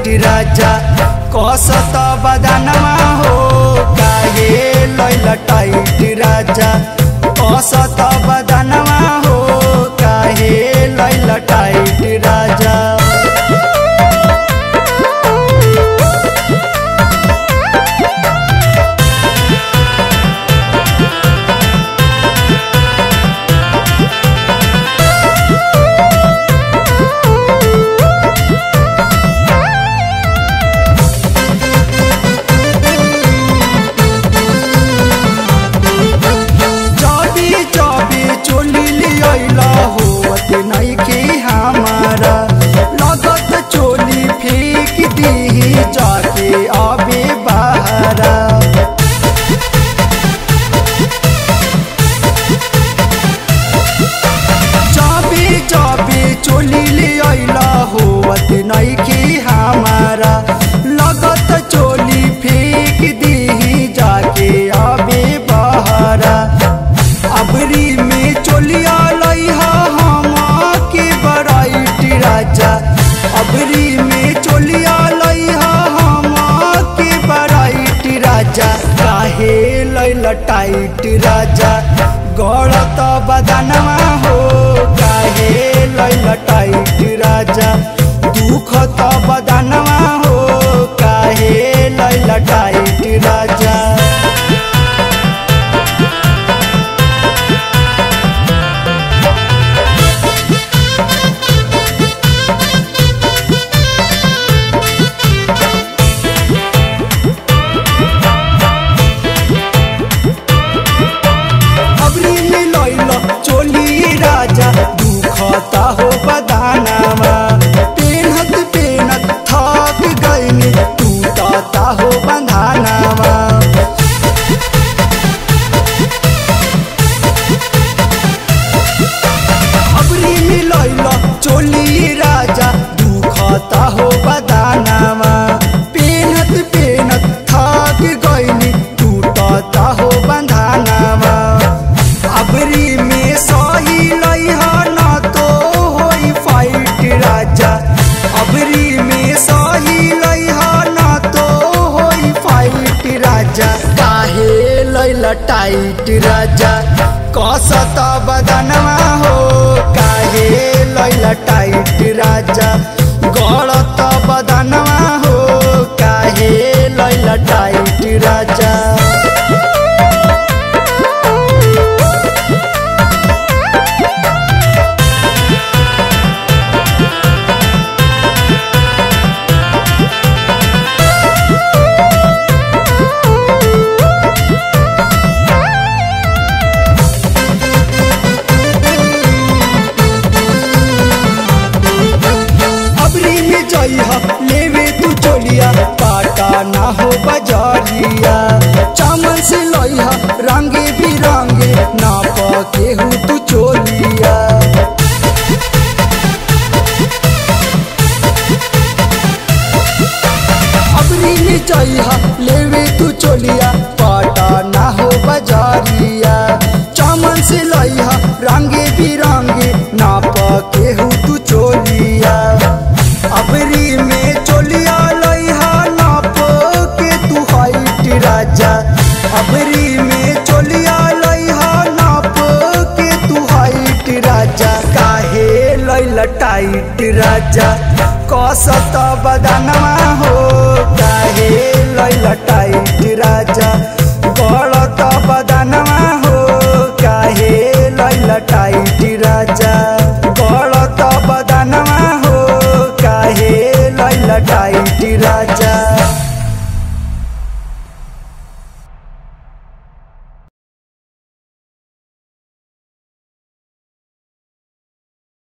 tight राजा कसत बदनवा हो काहे लैल टाइट राजा कसत बदनवा हो काहे लैल टाइट राजा चबी चबी चोली लियला होत नइखे हमारा लगत चोली फेंक दी जाके अबे बहारा चबी चबी चोली लियला होत नइखे हमारा लगत चोली फेंक दी जाके अबे बहारा अबरी में चोलिया लइहा हम के बराइट राजा अबरी में चोलिया लइहा हम के बराइट राजा काहे लैल टाइट राजा गड़त बदनवा हो काहे लैल टाइट राजा दुख त बदनवा हो काहे लैल टाइट राजा अबरी में लैल चोली राजा दुखता हो बदानामा पेनहत पेनत थक गईनी टूटता हो बंधानामा अबरी में लैल चोली राजा दुखता हो बदानामा पेनहत पेनत थक गईनी टूटता हो बंधानामा अबरी में सही लइहा ना तो होई फाइट राजा अबरी में सही लइहा ना तो होई फाइट राजा काहे लैल टाइट राजा कसत बदनवा हो काहे लैल टाइट राजा गड़त बदनवा हो काहे लैल टाइट राजा अबरी में जइहा लेवे तू चोलिया पाटा ना हो बजारिया चमन से लइहा रंगे बिरंगे ना पके हूँ तू चोलिया अबरी में जइहा लेवे तू चोलिया पाटा ना हो बजारिया चमन से लइहा रंगे बिरंगे ना पके हूँ तू चोलिया अबरी में चोलिया लइहा नाप के तू हाइट राजा अबरी में चोलिया लइहा नाप के तू हाइट राजा काहे लैल टाइट राजा कसत बदनवा हो काहे लैल टाइट राजा